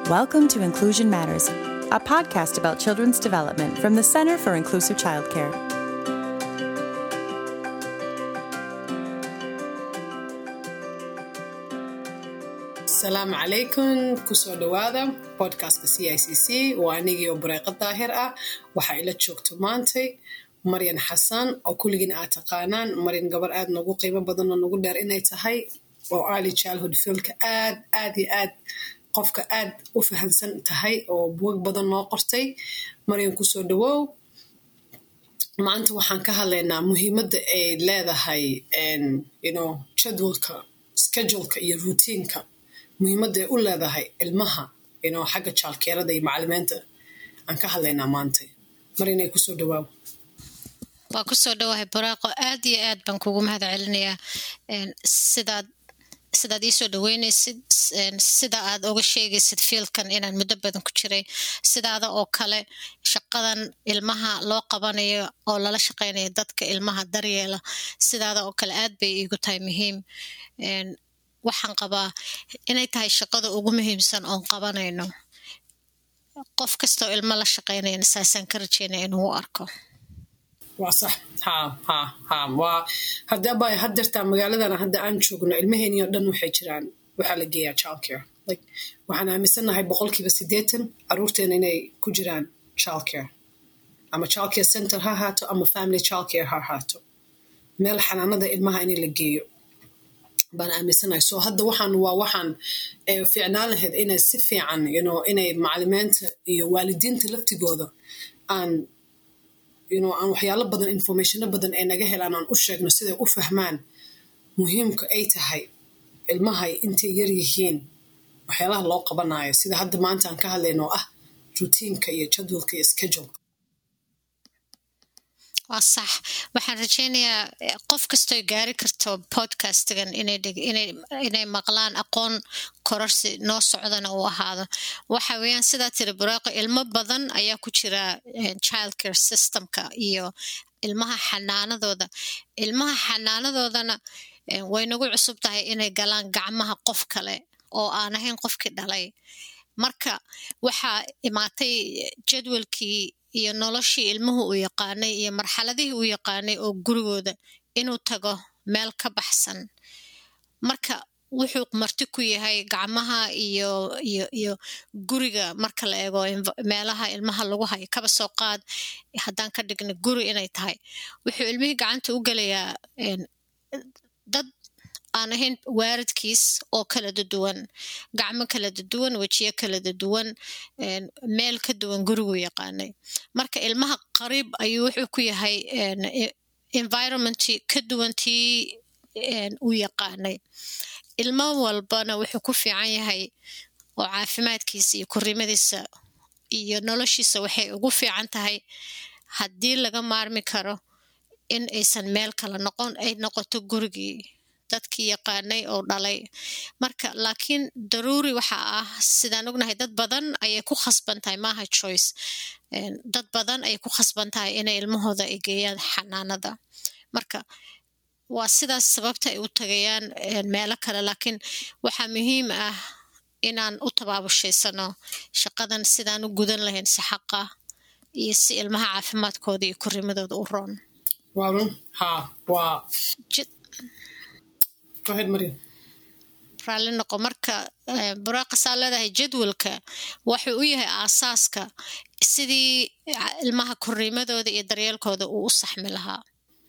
Welcome to Inclusion Matters, a podcast about children's development from the Center for Inclusive Childcare. asalaamu calaykum kusoo dhowaada podcastka c i c c waa anigii oo bareeqa daahir ah waxaa ila joogto maantay maryan xasan oo kulligiin aad taqaanaan maryan gabar aad noogu qiimo badan oo nagu dheer inay tahay oo early childhood fieldka aad aad iyo aad qofka aad u fahansan tahay oo buwag badan noo qortay maryan kusoo dhawow maanta waxaan ka hadlaynaa muhiimadda ay leedahay yno jadwalka scheduleka iyo routiinka muhiimadda ay u leedahay ilmaha ino xagga jaalkeerada iyo macalimiinta aan ka hadlaynaa maanta mar inay kusoo dhawaaw waa kusoo dhawahay baraaqo aad iyo aad baan kugu mahad celinayaa sidaad sidaad iisoo dhaweynaysid sida aad oga sheegaysid fiilkan inaan muddo badan ku jiray sidaada oo kale shaqadan ilmaha loo qabanayo oo lala shaqeynayo dadka ilmaha daryeela sidaada oo kale aad bay iigu tahay muhiim waxaan qabaa inay tahay shaqada ugu muhiimsan oon qabanayno qof kastoo ilmo la shaqeynayana saasaan ka rajeynaya inuu u arko waa sax ha ha ha waa haddaba haddeertaa magaaladan hadda aan joogno ilmaheeni oo dhan waxay jiraan waxaa la geeyaa childcare like waxaan aaminsanahay boqolkiiba siddeetan caruurteena inay ku jiraan childcare ama childcare center ha ahaato ama family childcare ha ahaato meel xanaanada ilmaha in la geeyo baan aaminsanahay so hadda waxaan waa waxaan fiicnaan lahayd inay si fiican yno inay macalimiinta iyo waalidiinta laftigooda aan yno aan waxyaalo badan informationo badan ay naga helaan aan u sheegno siday u fahmaan muhiimka ay tahay ilmahay intay yar yihiin waxyaalaha loo qabanayo sida hadda maanta aan ka hadlayno oo ah routiinka iyo jadwalka iyo scheduleka waa sax waxaan rajeynayaa qof kastoo gaari karto podcastgan inay maqlaan aqoon kororsi noo socdana uu ahaado waxa weeyaan sidaa tiri buraaqo ilmo badan ayaa ku jira childcare systemka iyo ilmaha xanaanadooda ilmaha xanaanadoodana way nagu cusub tahay inay galaan gacmaha qof kale oo aan ahayn qofkii dhalay marka waxaa imaatay jadwalkii iyo noloshii ilmuhu uu yaqaanay iyo marxaladihii uu yaqaanay oo gurigooda inuu tago meel ka baxsan marka wuxuu marti ku yahay gacmaha iyo iyo iyo guriga marka la eego meelaha ilmaha lagu hayo kaba soo qaad haddaan ka dhigna guri inay tahay wuxuu ilmihii gacanta u gelayaa dad aan ahayn waaridkiis oo kala daduwan gacmo kala daduwan wejiyo kala daduwan meel ka duwan gurigu yaqaanay marka ilmaha qariib ayuu wuxuu ku yahay environmentii ka duwantii uu yaqaanay ilmo walbana wuxuu ku fiican yahay oo caafimaadkiisa iyo korrimadiisa iyo noloshiisa waxay ugu fiican tahay haddii laga maarmi karo in aysan meel kala noqon ay noqoto gurigii dadkii yaqaanay oo dhalay marka laakiin daruuri waxa ah sidaan ognahay dad badan ayay ku khasban tahay maaha choice dad badan ayay ku khasban tahay inay ilmahooda ay geeyaan xanaanada marka waa sidaas sababta ay u tagayaan meelo kale laakiin waxaa muhiim ah inaan u tabaabushaydsano shaqadan sidaan u gudan lahayn si xaqa iyo si ilmaha caafimaadkooda iyo korrimadooda u roon raalli noqo marka buraaqisaa leedahay jadwalka wuxuu u yahay aasaaska sidii ilmaha korriimadooda iyo daryeelkooda uu u saxmi lahaa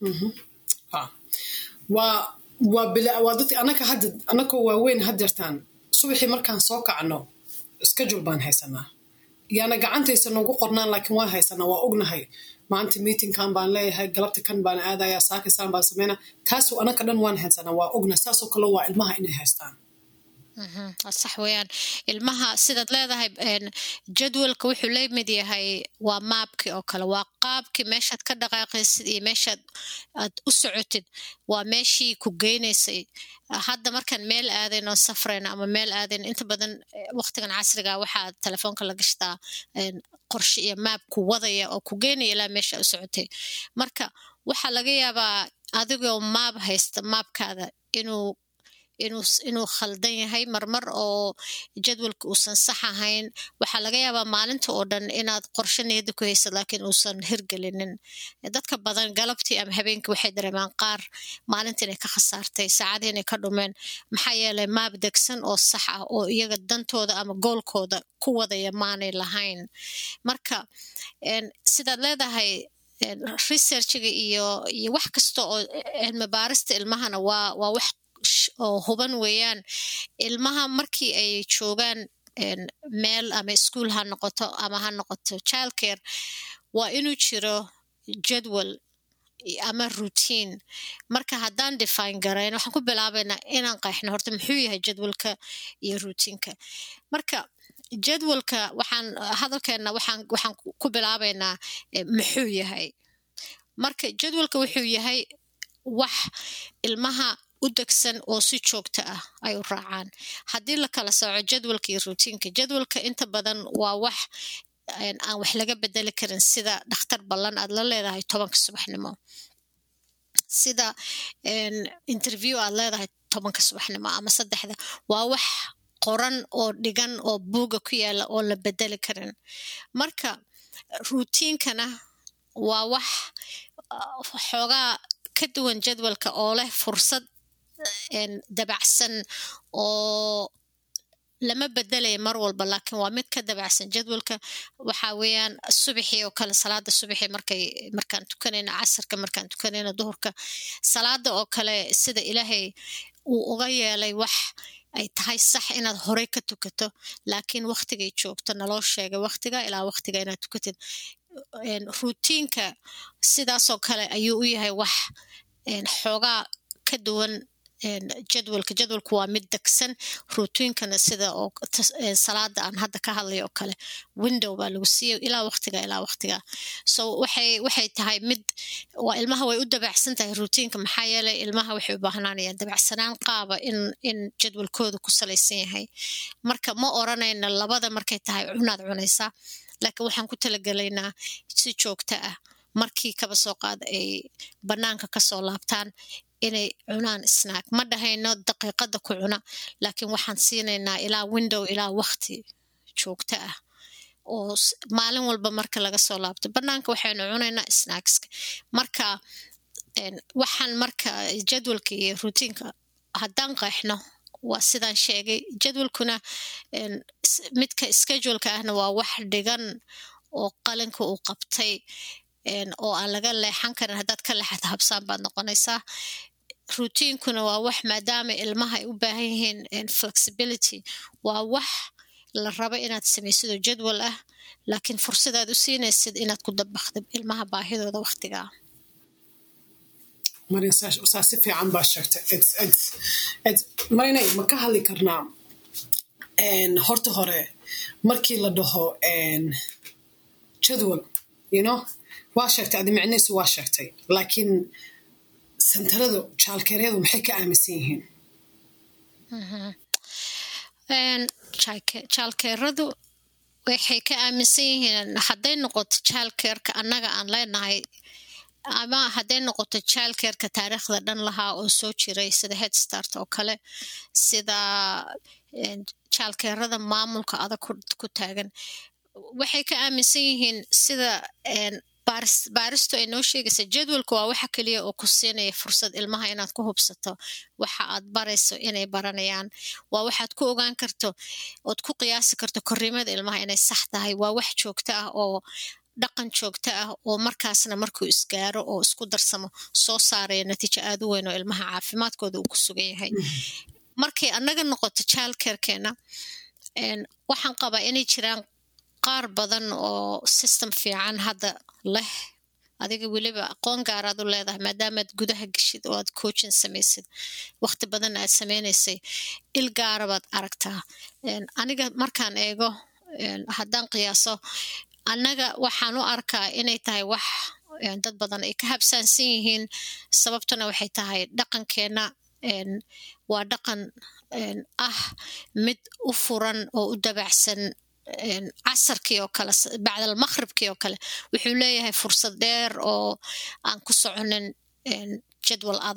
waa waa dadki anaka hadda anakoo waaweyn haddeertaan subaxii markaan soo kacno schedule baan haysanaa yaana gacantaysa noogu qornaan laakiin waan haysanaa waa ognahay maanta meetingkan baan leeyahay galabta kan baan aadaya saakisaan baan sameynaa taasu anaka dhan waan haysanaa waa ognahay saasoo kale waa ilmaha inay haystaan sax weeyaan ilmaha sidaad leedahay jadwalka wuxuu la mid yahay waa maabkii oo kale waa qaabkii meeshaad ka dhaqaaqaysid iyo meeshaad aad u socotid waa meeshii ku geynaysay hadda markaan meel aadayn oon safrayna ama meel aadayn inta badan waqtigan casriga waxaa telefoonka la gashtaa qorshe iyo maab ku wadaya oo ku geynaya ilaa meesha u socotay marka waxaa laga yaabaa adigoo maab haysta maabkaada inuu inuu khaldan yahay marmar oo jadwalka uusan sax ahayn waxaa laga yaabaa maalinta oo dhan inaad qorshe niyadda ku haysad laakiin uusan hirgelinin dadka badan galabtii ama habeenkii waxay dareemaan qaar maalinta inay ka khasaartay saacadii inay ka dhumeen maxaa yeelay maab degsan oo sax ah oo iyaga dantooda ama goolkooda ku wadaya maanay lahayn marka sidaad leedahay researchiga iyo iyo wax kasta oo cilmi baarista ilmahana waa waa wax oo huban weeyaan ilmaha markii ay joogaan meel ama ischool ha noqoto ama ha noqoto childcare waa inuu jiro jadwal ama routine marka haddaan define garayn waxaan ku bilaabaynaa inaan qeexno horta muxuu yahay jadwalka iyo routiinka marka jadwalka waxaan hadalkeenna waxaan waxaan ku bilaabaynaa muxuu yahay marka jadwalka wuxuu yahay wax ilmaha u degsan oo si joogto ah ay u raacaan haddii la kala sooco jadwalka iyo routiinka jadwalka inta badan waa wax aan wax laga bedeli karin sida dhakhtar ballan aad la leedahay tobanka subaxnimo sida interview aad leedahay tobanka subaxnimo ama saddexda waa wax qoran oo dhigan oo buuga ku yaala oo la bedeli karin marka routiinkana waa wax xoogaa ka duwan jadwalka oo leh fursad dabacsan oo lama bedelaya mar walba laakiin waa mid ka dabacsan jadwalka waxa weeyaan subaxii oo kale salaada subaxii markay markaan tukanayno casarka markaan tukanayno duhurka salaada oo kale sida ilaahay uu uga yeelay wax ay tahay sax inaad horey ka tukato laakiin waktigay joogto naloo sheegay waktiga ilaa waktiga inaad tukatid routiinka sidaasoo kale ayuu u yahay wax xoogaa ka duwan jadwalka jadwalku waa mid degsan routiinkana sida oo salaada aan hadda ka hadlay oo kale window baa lagu siiyay ilaa waktiga ilaa waktiga so waxay waxay tahay mid waa ilmaha way u dabacsan tahay routiinka maxaa yeelay ilmaha waxay u baahnaanayaan dabacsanaan qaaba in in jadwalkooda ku salaysan yahay marka ma oranayna labada markay tahay cunaad cunaysaa laakiin waxaan ku talagelaynaa si joogto ah markii kaba soo qaad ay banaanka kasoo laabtaan inay cunaan snack ma dhahayno daqiiqada ku cuna laakiin waxaan siinaynaa ilaa window ilaa wakti joogto ah oo maalin walba marka laga soo laabto banaanka waxaynu cunaynaa snackska marka waxaan marka jadwalka iyo routiinka haddaan qeexno waa sidaan sheegay jadwalkuna midka scheduleka ahna waa wax dhigan oo qalinka uu qabtay oo aan laga leexan karin haddaad ka leexata habsaan baad noqonaysaa routiinkuna waa wax maadaama ilmaha ay u baahan yihiin flexibility waa wax la rabo inaad samaysid oo jadwal ah laakiin fursadaad u siinaysid inaad ku dabakdid ilmaha baahidooda waktigaa marin saa si fiican baa sheegtay marinay ma ka hadli karnaa horta hore markii la dhaho jadwal you know waa sheegtay adi micnaysu waa sheegtay laakiin santaradu jaalkeeryadu maxay ka aaminsan yihiin jaalkeeradu waxay ka aaminsan yihiin hadday noqoto jaalkeerka annaga aan leenahay ama hadday noqoto jaalkeerka taariikhda dhan lahaa oo soo jiray sida headstart oo kale sida jaalkeerada maamulka adag ku taagan waxay ka aaminsan yihiin sida baaristu ay noo sheegaysa jadwalka waa waxa keliya oo ku siinaya fursad ilmaha inaad ku hubsato waxa aad barayso inay baranayaan waa waxaad ku ogaan karto ood ku qiyaasi karto korriimada ilmaha inay sax tahay waa wax joogto ah oo dhaqan joogto ah oo markaasna markuu isgaaro oo isku darsamo soo saaraya natiijo aad u weyn oo ilmaha caafimaadkooda uu ku sugan yahay markay annaga noqoto jaalkeerkeena waxaan qabaa inay jiraan qaar badan oo system fiican hadda leh adiga weliba aqoon gaaraad u leedahay maadaamaad gudaha geshid oo aad coachin samaysid wakti badan aad sameynaysay il gaarabaad aragtaa aniga markaan eego haddaan qiyaaso annaga waxaan u arkaa inay tahay wax dad badan ay ka habsaansan yihiin sababtuna waxay tahay dhaqankeenna waa dhaqan ah mid u furan oo u dabacsan casarkii oo kale bacdal maqhribkii oo kale wuxuu leeyahay fursad dheer oo aan ku soconin jadwal adag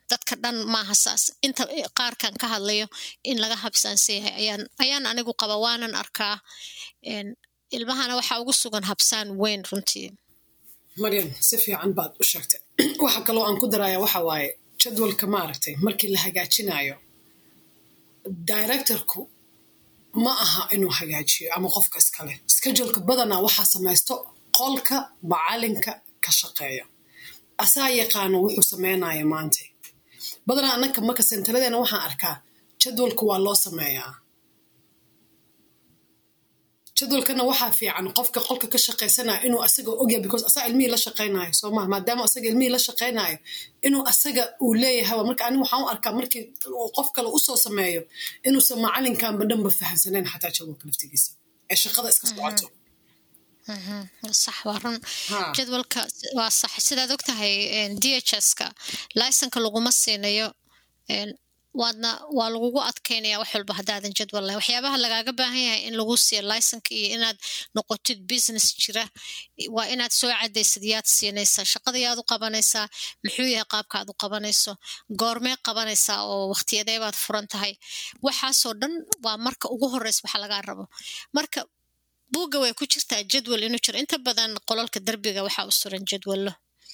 dadka dhan maaha saas inta qaarkan ka hadlayo in laga habsaansan yahay ayaan ayaan anigu qaba waanan arkaa ilmahana waxaa ugu sugan habsaan weyn runtii maryan si fiican baad u sheegtay waxa kaloo aan ku daraya waxa waaye jadwalka maaragtay markii la hagaajinayo directorku ma aha inuu hagaajiyo ama qofka iskale scheduleka badanaa waxaa samaysto qolka macalinka ka shaqeeya asaa yaqaano wuxuu sameynaya maanta badanaa anaka marka sentaradeena waxaan arkaa jadwalka waa loo sameeyaa jadwalkana waxaa fiican qofka qolka ka shaqaysanaya inuu asaga ogya because asaa ilmihii la shaqaynayo soo maha maadaama asaga ilmihii la shaqaynayo inuu asaga uu leeyahay marka ani waxaan u arkaa markii qof kale usoo sameeyo inuusan macalinkanba dhanba fahamsanayn xataa jadwalka laftigiisa ee shaqada iska socoto sax waa run jadwalka waa sax sidaad og tahay d h s ka laysonka laguma siinayo waadna waa lagugu adkeynaya wax walba haddaadan jadwal lahay waxyaabaha lagaaga baahan yahay in lagu siiyo laysonka iyo inaad noqotid business jira waa inaad soo cadaysid yaad siinaysaa shaqada yaad u qabanaysaa muxuu yahay qaabka aad u qabanayso goormee qabanaysaa oo wakhtiyadee baad furan tahay waxaasoo dhan waa marka ugu horeysa waxa lagaa rabo marka buugga way ku jirtaa jadwal inuu jiro inta badan qololka derbiga waxaa u suran jadwallo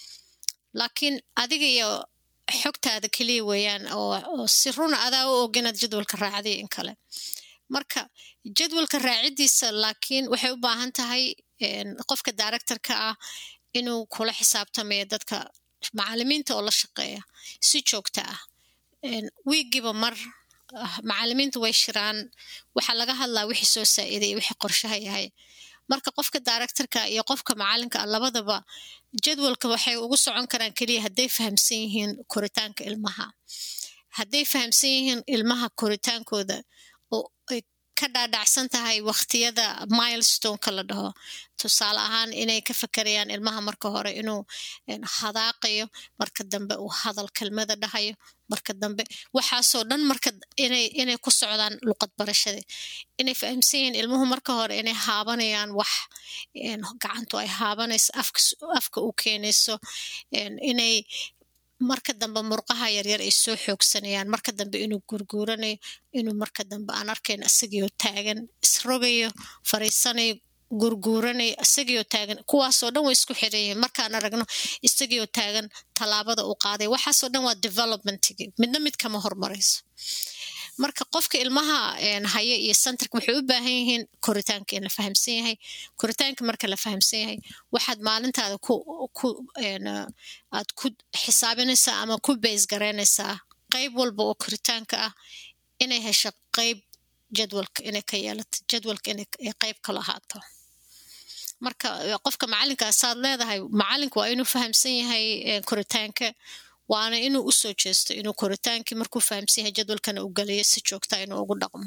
laakiin adiga iyo xogtaada keliya weeyaan oo si runa adaa u og inaad jadwalka raacday in kale marka jadwalka raacidiisa laakiin waxay u baahan tahay qofka directorka ah inuu kula xisaabtamayo dadka macalimiinta oo la shaqeeya si joogta ah wiigiiba mar macalimiinta way shiraan waxaa laga hadlaa wixii soo saa'iday iyo wixii qorshaha yahay marka qofka directorka iyo qofka macalinka ah labadaba jadwalka waxay ugu socon karaan keliya hadday fahamsan yihiin koritaanka ilmaha hadday fahamsan yihiin ilmaha koritaankooda oo ay ka dhaadhacsan tahay wakhtiyada milestoneka la dhaho tusaale ahaan inay ka fakerayaan ilmaha marka hore inuu hadaaqayo marka dambe uu hadal kelmada dhahayo marka dambe waxaasoo dhan marka inay inay ku socdaan luqad barashada inay fahamsan yihiin ilmuhu marka hore inay haabanayaan wax gacantu ay haabanayso afka afka u keenayso inay marka dambe murqaha yaryar ay soo xoogsanayaan marka dambe inuu gurguuranayo inuu marka dambe aan arkayn isagiioo taagan isrogayo fariisanayo gurguuranayo isagiioo taagan kuwaasoo dhan way isku xiran yihiin markaan aragno isagiioo taagan tallaabada uu qaaday waxaasoo dhan waa developmentigi midna mid kama hormarayso marka qofka ilmaha haya iyo centerka waxay u baahan yihiin koritaanka in la fahamsan yahay koritaanka marka la fahamsan yahay waxaad maalintaada ku ku aad ku xisaabinaysaa ama ku bays garaynaysaa qayb walba oo koritaanka ah inay hesho qayb jadwalka inay ka yeelato jadwalka inay qayb kala ahaato marka qofka macalinka saad leedahay macalinku waa inuu fahamsan yahay koritaanka waana inuu usoo jeesto inuu koritaankii markuu fahamsan yahay jadwalkana u geliyo si joogta inuu ugu dhaqmo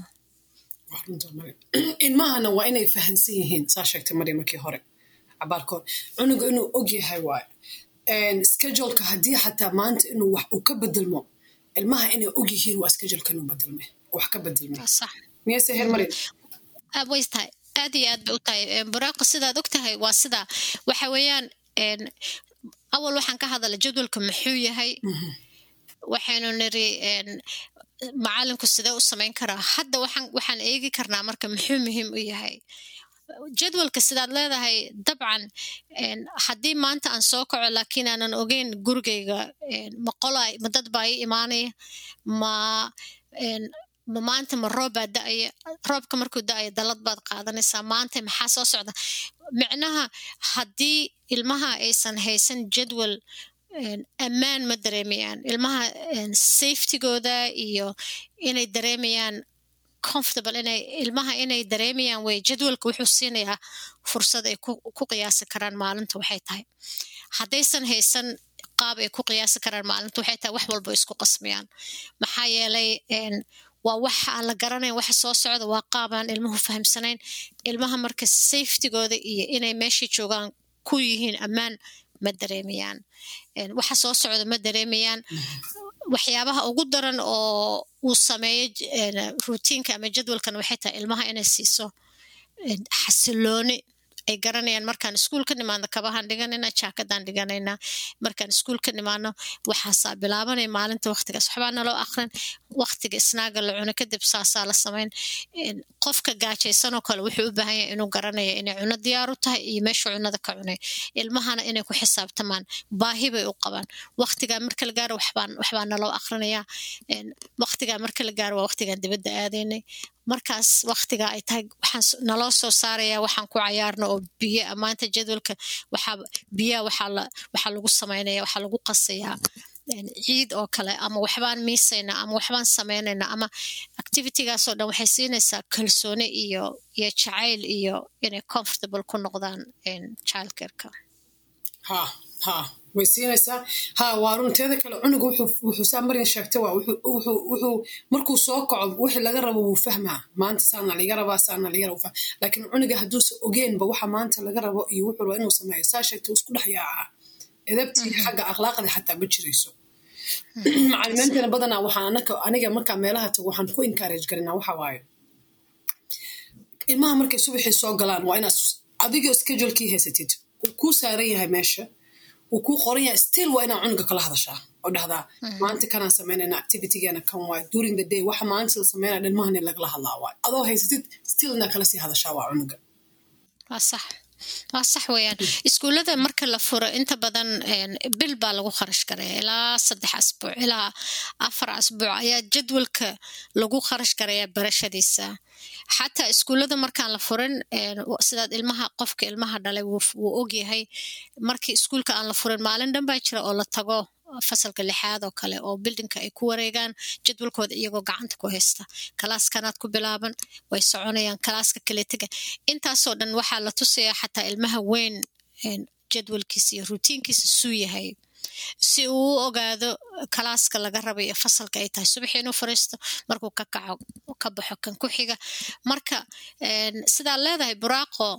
ilmahana waa inay fahamsan yihiin saa sheegtay mari markii hore cabaarkood cunuga inuu og yahay waayo scheduleka haddii xataa maanta inuu wax uu ka bedelmo ilmaha inay og yihiin waa scheduleka inuu bedelme wax ka bedelme miyase heer marin way tahay aad iyo aad bay u tahay buraaqa sidaad og tahay waa sidaa waxa weeyaan awal waxaan ka hadala jadwalka muxuu yahay waxaynu niri macalinku sidee u samayn karaa hadda waxaan waxaan eegi karnaa marka muxuu muhiim u yahay jadwalka sidaad leedahay dabcan haddii maanta aan soo kaco laakiin aanan ogeyn gurigayga ma qola ma dad baa ii imaanaya ma ma maanta ma roob baa da-aya roobka markuu da-aya dalad baad qaadanaysaa maanta maxaa soo socda micnaha haddii ilmaha aysan haysan jadwal ammaan ma dareemayaan ilmaha safetygooda iyo inay dareemayaan comfortable inay ilmaha inay dareemayaan wey jadwalka wuxuu siinayaa fursad ay ku qiyaasi karaan maalinta waxay tahay haddaysan haysan qaab ay ku qiyaasi karaan maalinta waxay tahay wax walba isku qasmayaan maxaa yeelay waa wax aan la garanayn waxa soo socda waa qaabaan ilmuhu fahamsanayn ilmaha marka safetygooda iyo inay meeshai joogaan ku yihiin ammaan ma dareemayaan waxa soo socda ma dareemayaan waxyaabaha ugu daran oo uu sameeyo rutiinka ama jadwalkan waxay tahay ilmaha inay siiso xasilooni ay garanayaan markaan iskuul ka nimaadno kabahaan dhiganayna jaakadaan dhiganaynaa markaan iskuul ka nimaadno waxaasaa bilaabanaya maalinta waqtigaas waxbaa naloo aqrin waqtiga isnaaga la cuno kadib saasaa la samayn qofka gaajaysanoo kale wuxuu u baahan yahay inuu garanaya inay cuno diyaar u tahay iyo meesha cunada ka cunay ilmahana inay ku xisaabtamaan baahi bay u qabaan waqtigaa marka la gaaro waxbaan waxbaa naloo aqrinayaa waqtigaa marka la gaaro waa waqtigaan dibadda aadaynay markaas waqtigaa ay tahay waxaan naloo soo saarayaa waxaan ku cayaarno oo biyo maanta jadwalka waxaa biyaha waxaa la waxaa lagu samaynaya waxaa lagu qasayaa ciid oo kale ama waxbaan miisaynaa ama waxbaan sameynaynaa ama activitygaasoo dhan waxay siinaysaa kalsooni iyo iyo jacayl iyo inay comfortable ku noqdaan childcareka ha ha way siinaysaa ha waa runteeda kale cunuga wuxuu saa maryan sheegtay waa wuxuu markuu soo kaco wixii laga rabo wuu fahmaa maanta saana liga rabaa saana liga rabo laakiin cunuga hadduusa ogeenba waxa maanta laga rabo iyo wuxuu rabo inuu sameeyo saa sheegtay isku dhex yaacaa edabtii xagga akhlaaqda xataa ma jirayso macalimiintana badanaa waxaan anaka aniga markaa meelaha tago waxaan ku encourage garinaa waxa waaye ilmaha markay subaxii soo galaan waa inaad adigoo schedulekii haysatid uu kuu saaran yahay meesha uu kuu qoran yahay still waa inaa cunuga kala hadashaa oo dhahdaa maanta kanaan samaynayna activitygeena kan waay during the day waxa maanta la samaynaya dhalmahani lagala hadlaa waay adoo haysatid still inaa kala sii hadashaa waa cunuga waa sax waa sax weeyaan iskuullada marka la furo inta badan bil baa lagu kharash garaya ilaa saddex asbuuc ilaa afar asbuuc ayaa jadwalka lagu kharash garaya barashadiisa xataa iskuullada markaan la furin sidaad ilmaha qofka ilmaha dhalay wuu ogyahay markii iskuulka aan la furin maalin dhan baa jira oo la tago fasalka lixaad oo kale oo bildinka ay ku wareegaan jadwalkooda iyagoo gacanta ku haysta kalaaskanaad ku bilaaban way soconayaan kalaaska kaletega intaasoo dhan waxaa la tusayaa xataa ilmaha weyn jadwalkiisa iyo rutiinkiisa suu yahay si uu u ogaado kalaaska laga raba iyo fasalka ay tahay subaxii inuu fariisto markuu ka kaco ka baxo kan ku xiga marka sidaa leedahay buraaqo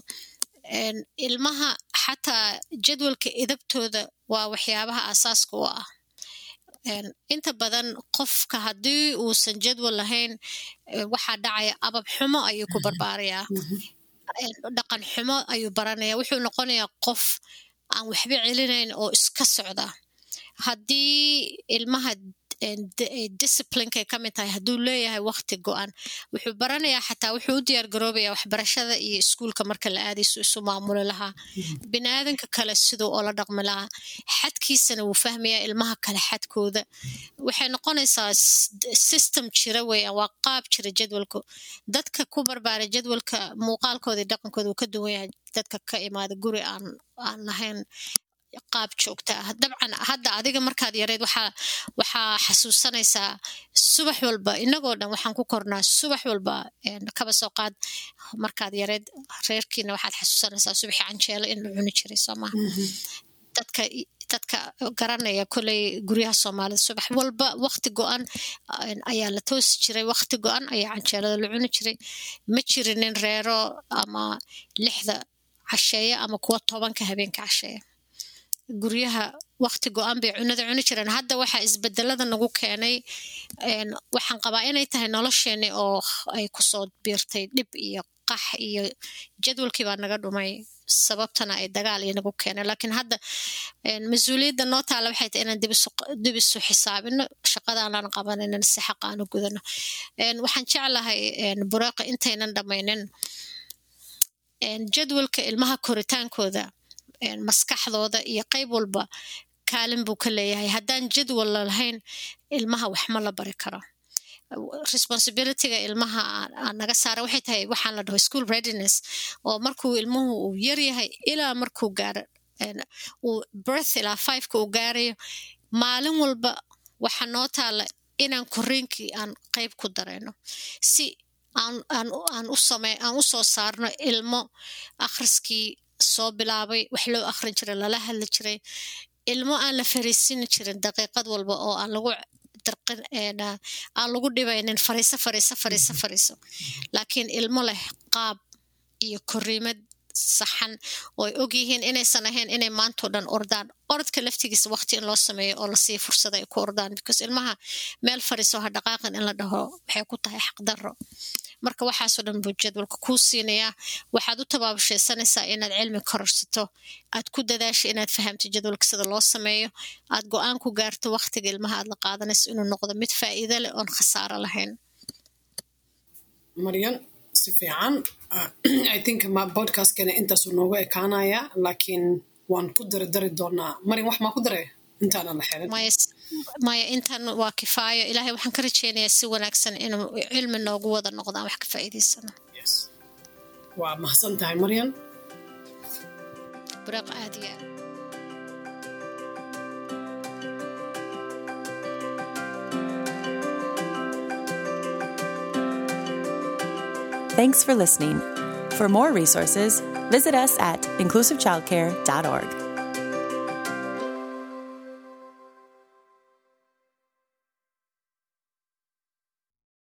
ilmaha xataa jadwalka idabtooda waa waxyaabaha aasaaska u ah inta badan qofka haddii uusan jadwal lahayn waxaa dhacaya abab xumo ayuu ku barbaarayaa dhaqan xumo ayuu baranaya wuxuu noqonayaa qof aan waxba celinayn oo iska socda haddii ilmaha disciplinkay ka mid tahay hadduu leeyahay wakti go-an wuxuu baranayaa xataa wuxuu u diyaar garoobaya waxbarashada iyo iskuulka marka la aadayso isu maamuli lahaa bini aadanka kale siduu oola dhaqmi lahaa xadkiisana wuu fahmayaa ilmaha kale xadkooda waxay noqonaysaa system jira weeyaan waa qaab jira jadwalku dadka ku barbaara jadwalka muuqaalkooda iyo dhaqankooda wuu ka duwan yahay dadka ka imaada guri aan aan lahayn qaab joogta ah dabcan hadda adiga markaad yareed waxaa waxaa xasuusanaysaa subax walba inagoo dhan waxaan ku kornaa subax walba kaba soo qaad markaad yareed reerkiina waxaad xasuusanaysaa subaxii canjeelo in la cuni jiray soo maha dadka dadka garanaya koley guryaha soomaalida subax walba wakti go-an ayaa la toosi jiray wakti go-an ayaa canjeelada la cuni jiray ma jirinin reero ama lixda casheeya ama kuwa tobanka habeenka casheeya guryaha wakti go-an bay cunada cuni jireen hadda waxaa isbedelada nagu keenay waxaan qabaa inay tahay nolosheeni oo ay kusoo biirtay dhib iyo qax iyo jadwalkii baa naga dhumay sababtana ay dagaal iyo nagu keenay laakiin hadda mas-uuliyadda noo taala waxay tahay inaan dib isu xisaabino shaqadaanaan qabanaynan si xaq aanu gudano waxaan jeclahay bureeqa intaynan dhammaynin jadwalka ilmaha koritaankooda maskaxdooda iyo qayb walba kaalin buu ka leeyahay haddaan jadwal lahayn ilmaha wax ma la bari karo responsibilityga ilmaha naga saara waxay tahay waxaan la dhaho school readiness oo markuu ilmuhu uu yaryahay ilaa markuu gaaro uu birth ilaa fiveka uu gaarayo maalin walba waxaa noo taala inaan koriinkii aan qayb ku darayno si aan aan aan u same aan u soo saarno ilmo akhriskii soo bilaabay wax loo akhrin jiray lala hadli jiray ilmo aan la fariisini jirin daqiiqad walba oo aan lagu dirqin aan lagu dhibaynin fariiso fariiso fariiso fariiso laakiin ilmo leh qaab iyo koriimad saxan oo ay og yihiin inaysan ahayn inay maantao dhan ordaan orodka laftigiisa waqti in loo sameeyo oo lasii fursada ay ku ordaan because ilmaha meel fariiso ha dhaqaaqin in la dhaho waxay ku tahay xaqdarro marka waxaasoo dhan buu jadwalka kuu siinayaa waxaad u tabaabashaysanaysaa inaad cilmi kororsato aad ku dadaasha inaad fahamto jadwalka sida loo sameeyo aad go-aan ku gaarto waqtiga ilmaha aad la qaadanayso inuu noqdo mid faa'iido leh oon khasaaro lahayn maryan si fiican i think ma podcastkana intaasuu noogu ekaanaya laakiin waan ku daridari doonaa maryan wax maa ku daray intaanan la xirin maya intan waa kifaayo ilaahay waxaan ka rajeynayaa si wanaagsan inuu cilmi noogu wada noqdaan wax ka faa'iidaysano waa mahadsan tahay maryan buraaq aad iyo aad Thanks for listening. For more resources, visit us at inclusivechildcare.org.